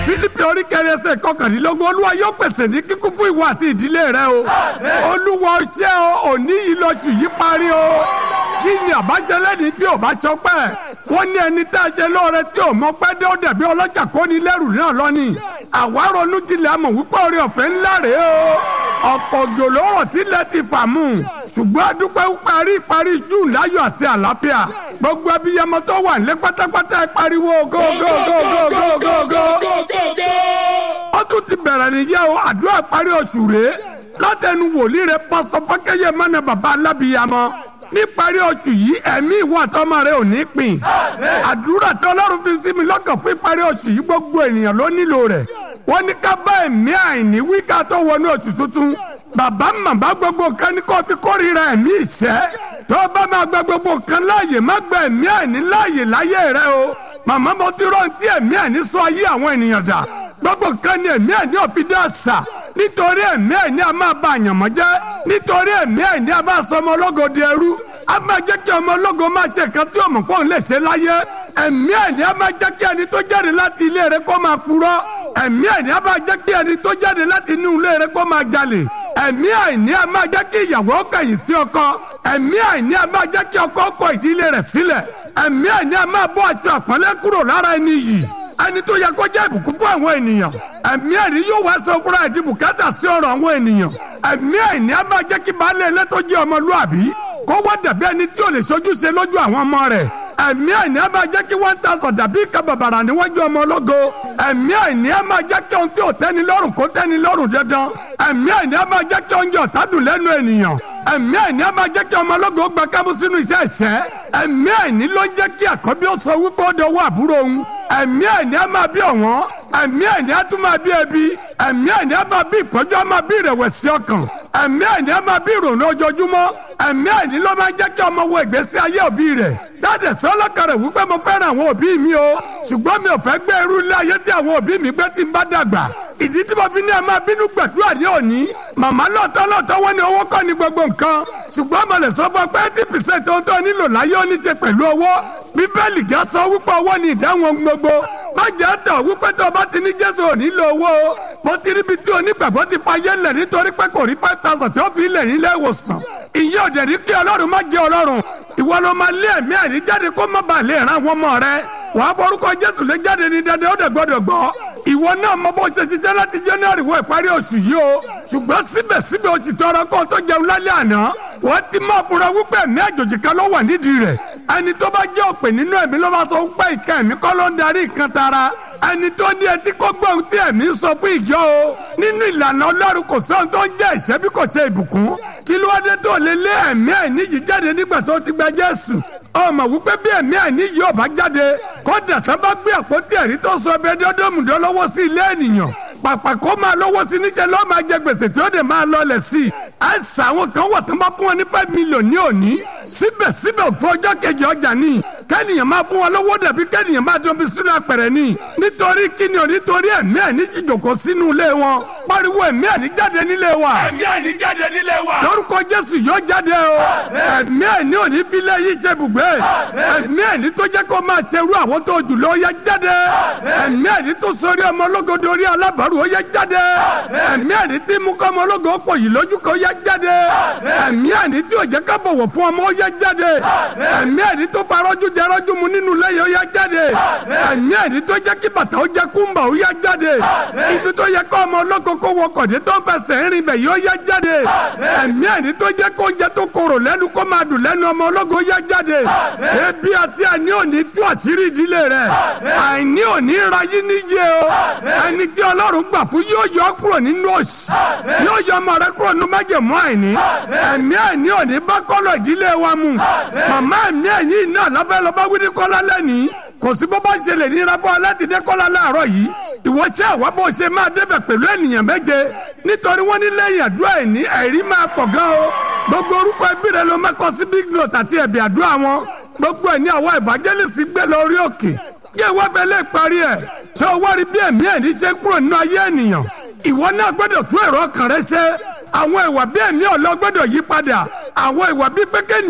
fílípì orí kẹrin ẹsẹ̀ kọkàndínlógún olúwa yóò pèsè ní kíkún fún ìwọ àti ìdílé rẹ o olúwa ṣẹ́ o òní yìí lọ tù yí parí o kí ni àbájẹlẹ ní bí ò bá sọpẹ́ wọ́n ní ẹni tá a jẹ lóore tí ò mọ pẹ́ dé ó dẹ̀bi ọlọ́jà kó ní lẹ́rù náà lọ́nìí àwa ronú jinlẹ̀ àmọ̀ wípé orí ọ̀fẹ́ ńlá rèé o ọ̀pọ̀ òjò lọ́rọ̀ tílẹ̀ ti fà mú ṣùgbọ́n adúpẹ́ parí parí june láyọ̀ àti àlàáfíà gbogbo abiyamọ tó wà ní pátápátá ẹ pariwo go go go go go go go. ó tún ti bẹ̀rẹ̀ nìyẹn o àdúrà parí oṣù rèé látẹnu wòlíì rẹ pásítọ̀ fákẹ́yẹ mọ́nà bàbá alábìyamọ níparí oṣù yìí ẹ̀mí ìwọ àtọmọ rẹ ò ní pín àdúrà tí ọlọ́run fi sí mi lọ́kàn fún ìparí oṣù yìí gbogbo ènìyàn ló nílò rẹ̀ wọ́n ní ká bá ẹ̀mí àìní wí ká tó wọnú oṣù tuntun bàbá màmá gbogbo nǹkan ní kó fi kórìíra ẹ̀mí ìṣẹ́ tó bá máa gba gbogbo nǹkan láàyè má gba ẹ̀mí àìní láàyè láyé rẹ o màmá mo ti rántí ẹ̀mí àìní sọ ayé àwọn ènìyàn dà gbogbo nǹkan ni ẹ̀mí àìní òfin dá àṣà nítorí ẹ̀mí àìní a máa ba àyànmọ́ jẹ́ nítorí ẹ̀mí àìní a máa sọ ọmọ ológo di ẹrú a máa jẹ́ kí ọmọ ológo máa ṣe nǹkan tí ọmọ pọ́n lè ṣe láyé ẹ̀mí àìní a máa jẹ́ kí ẹni tó jáde láti ilé rẹ kó máa purọ́ ẹ̀mí àìní a máa jẹ́ kí ẹni tó jáde láti inú ilé rẹ kó máa jalè ẹ̀mí àìní a máa jẹ́ kí ìyàwó kẹ̀yìn sí ọkọ ẹ̀mí àìní a máa jẹ́ kí ọkọ kọ ìdílé rẹ̀ sílẹ̀ ẹ̀mí àìní a máa bọ́ aṣọ àpọ́nlé kúrò lára ẹni yìí ẹni tó yẹ kó jẹ́ ìbùkún fún àwọn ènìyàn ẹ̀mí àìní yóò wá sọ fúnra ẹ̀dí bùkátà sí ọ̀rọ̀ àwọn ènìyàn ẹ̀mí àìní a máa jẹ́ kí baálé ilé tó jẹ́ ọmọlúàbí kó wá dàbí ẹni tí ò lè ṣojúṣe lójú àwọn ọmọ rẹ̀ ẹ̀mí àìní a máa jẹ́ kí one thousand dàbí ìka bàbàrà níwájú ọmọ ológo ẹ̀mí àìní a máa jẹ́ kí ohun tí ò tẹ́ni lọ́rùn kó tẹ́ni lọ́rùn dandan ẹ̀mí àìní a máa jẹ́ kí oúnjẹ ọ̀tá dùn lẹ́nu ènìyàn ẹ̀mí àìní a máa jẹ́ kí ọmọ ológo gba kámú sínú iṣẹ́ ìṣẹ́ ẹ̀mí àìní ló jẹ́ kí àkọ́bí ó sọ wípé ó dọwọ́ àbúrò òun ẹ̀mí àìní a máa bí ọ̀wọ́n ẹ̀mí àìní a tún máa bí ẹbí ẹ̀mí àìní a máa bí ìpọ́njú a máa bí ìrẹ̀wẹ̀sì ọkàn ẹ̀mí àìní a máa bí ìrònú ojoojúmọ́ ẹ̀mí àìní ló máa jẹ́ kí ọmọ wo ìgbésí ayé òbí rẹ̀ dáàdẹ̀ sọ́lọ́kàrẹ̀ wípé mo fẹ́ràn àwọn òbí mi o ṣùgbọ́n mi ò fẹ́ gbé irú ilé ayé tí àwọn òbí mi gbé tí n bá dàgbà ìdí tí mo fi ní ẹ máa bínú gbàdúrà ní òní màmá lọ́tọ́ lọ́tọ́ wọ́n ní owó kọ́ ní gbogbo nǹkan ṣùgbọ́n mo lè sọ fún ọ pé eighty percent ohun tó nílò láyé ó ní ṣe pẹ̀lú owó bíbélì já sọ wípé owó ní ìdáhùn gbogbo má jẹ́ tọ̀ wípé tó o bá ti ní jésù ò nílò owó o mo ti ríbi tí onígbàgbọ́ ti fa yé lẹ̀ nítorí pé kò rí five thousand tí ó fi lẹ̀ nílé ìwòsàn ìyẹn òdẹ̀ ní kí ọlọ́run má jẹ́ ọlọ́run ìwọ ló máa lé ẹ̀mí àìní jáde kó má bàa lè ràn àwọn ọmọ rẹ wàá forúkọ jésù lé jáde ní dandan ó dẹ̀ gbọ́dọ̀ gbọ́ ìwọ náà mọ bó ṣe ṣiṣẹ́ láti january wọ ìparí oṣù yìí o ṣùgbọ́n síbẹ̀síbẹ̀ o ti tọrọ kó o tó jẹun lálẹ́ àná wọ́n ti máa fura wípé ẹ̀mí àjòjì kan ló wà nídìí rẹ̀ ẹni tó bá jẹ́ òpè nínú ẹ̀mí ló bá sọ wípé ìka ẹ̀mí kọ́ ló ń darí ìkan tara ẹni tó ní etí kó gbọ́ ohun tí ẹ̀mí sọ fún ìjọ o nínú ìlànà ọlọ́run kò sóhun tó ń jẹ́ ìṣẹ́ bí kò ṣe ìbùkún kí ló wá dé tó lè lé ẹ̀mí àìní yìí jáde nígbà tó ti gba jésù ọmọ wípé bí ẹ̀mí àìní yìí ò bá jáde kódà tó bá gbé àpótí ẹ̀rí tó sọ ẹbẹ dọ́dọ́mùdọ́ lọ́wọ́ sí ilé ènìyàn pàpà kó máa lọ́wọ́ sí níjẹ́ lọ́ọ́ máa jẹ gbèsè tí ó dẹ̀ máa lọlẹ̀ sí i àìsàn àwọn kan wà tó bá fún wọn ní five million ní òní síbẹ̀síbẹ̀ fún ọjọ́ kejì ọjà ní kẹ́nìyàn máa fún wọn lọ́wọ́ dàbí kẹ́nìyàn máa dán bí sínú apẹ̀rẹ̀ ní nítorí kíni ò nítorí ẹ̀mí àìní sì jòkó sínú ilé wọn pariwo ẹ̀mí àìní jáde nílé wa ẹ̀mí àìní jáde nílé wa. lórúkọ jésù yóò jáde o ẹ̀mí àìní ò ní filẹ̀ yìí ṣe bùgbé ẹ̀mí àìní tó jẹ́ kó máa ṣerú àwọn tó jù lọ yẹ jáde ẹ̀mí àìní tó sọrí ọmọ ológo dorí alábàárù ó yẹ jáde ẹ̀mí àìní tí mú kọ́ ọmọ ológo pọ̀ yìí lójú kó yẹ jáde ẹ̀mí àìní tí ò jẹ́ ká bọ̀wọ̀ fún ọmọ ó yẹ jáde ẹ̀mí àìní tó farọ́jú jẹrọ́jú mu nínú lẹ́yìn ó yẹ jáde ẹ̀mí àìní tó jẹ́ kí bàtà ó jẹ́ kúmbà ó yẹ jáde ibi tó yẹ kọ́ ọmọ ológo kó wọ kọ̀dé tó fẹsẹ̀ ń rìn bẹ̀ yóò yẹ jáde ẹ̀mí àìní tó jẹ́ kó oúnjẹ tó korò lẹ́nu kó máa dùn lẹ́nu ọmọ ológo yẹ jáde ebi àti àní òní tú àṣírí ìdílé rẹ̀ àìní òní ra yí níyẹ o ẹni tí ọlọ́run gbà fún yóò yọ ọ́ kúrò nínú òṣì yóò yọ ọmọ rẹ kúrò nínú májèmú àìní ẹ̀mí àìní òní bá kọ́lọ̀ ìdílé wa mu màmá ẹ̀mí àìní náà lọ́fẹ́ lọ́ bá wí ní kọ́lá lẹ́nìí kò sí bó bá ṣẹlẹ̀ ní ìrafọ́ láti dé kọ́lá láàárọ̀ yìí ìwọ ṣe àwa bó ṣe máa débẹ̀ pẹ̀lú ènìyàn méje nítorí wọ́n ní lẹ́yìn àdúrà ẹ̀ní ẹ̀rí máa pọ̀ gan o gbogbo orúkọ ẹbí rẹ ló mẹ́kọ sí big note àti ẹ̀bì àdúrà wọn gbogbo ẹ̀ ní àwọn evangelist gbé lọ orí òkè kí ìwọ fẹ́ lè parí ẹ̀ ṣé o wá rí bí ẹ̀mí ẹ̀ní ṣe kúrò nínú ayé ènìyàn ìwọ náà gbọ́dọ̀ tún èrò ọkàn rẹ ṣe àwọn ìwà bí ẹ̀mí ọ̀lọ́ gbọ́dọ̀ yí padà àwọn ìwà bí pé